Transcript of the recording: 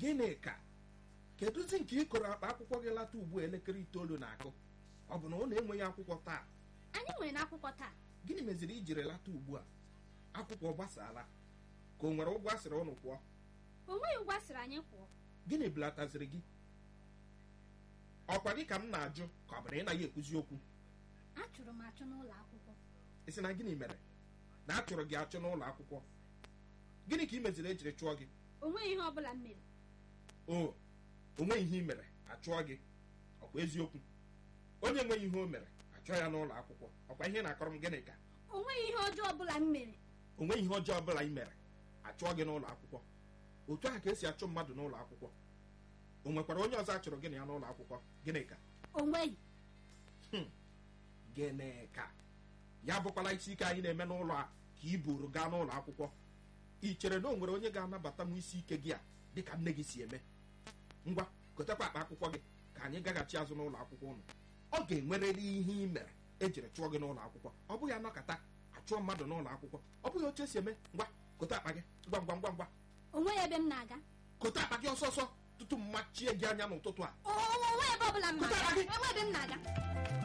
gịnị ka kedụzi nke ị kọrọ akpa akwụkwọ gị lata ugbu a elekere itoolu na-akụ ọ bụ na ọ na-enweghị akwụkwọ taa anyị nwere n'akwụkwọ taa gịnị meziri ijiri lata ugbu a akwụkwọ gbasaala ka o nwere ụgwọ a sịrị ụnụ kwụọ o nweghị ụgwọ a sịrị anyị kwụọ gịnị belataziri gị ọkwa gị ka m na-ajụ ka ọ bụ na ị naghị ekwuzi okwu achụrụ m achụ n'ụlọ akwụkwọ ị sị na gịnị mere na a chụrụ gị achụ n'ụlọ akwụkwọ gịnị ka ị meziri ejiri chụọ gị o nweghị ihe ọ bụla m mere o onweghị ihe ị mere achụọ gị ọkwa eziokwu onye enweghị ihe o mere achụọ ya n'ụlọ akwụkwọ ọkwa ihe na-akọrọ m gịnị ka o nweghị ihe ọjọọ ọ bụla m mere o nweghị ihe ọjọọ ọbụla ị mere achụọ gị n'ụlọ akwụkwọ otu ahụ ka esi achụ mmadụ n'ụlọ akwụkwọ o nwekwara onye ọzọ achụrụ gị na ya n'ụlọ akwụkwọ gịnị ka o nweghị gịnị ka ya bụkwala isi ike anyị na-eme n'ụlọ a ka i buru gaa n'ụlọ akwụkwọ ị chere na o nwere onye ga-anabata m isi ike gị a dịka nne gị si eme ngwa gotekwa akpa akwụkwọ gị ka anyị gaghachi azụ n'ụlọ akwụkwọ ụnụ ọ ga-enwerịrị ihe ị mere ejiri chụọ gị n'ụlọ akwụkwọ ọ bụghị anọkata achụọ mmadụ n'ụlọ akwụkwọ ọ bụghị otu esi eme ngwa kote akpa gị ngwa ngwa ngwa ngwa o nweghị ebe m na-aga kote akpa gị ọsọ ọsọ tutu m machie gị anya n'ụtụtụ a o o nweghị ebe ọ bụla m Pụtara na-aga gị. enweghị ebe m na-aga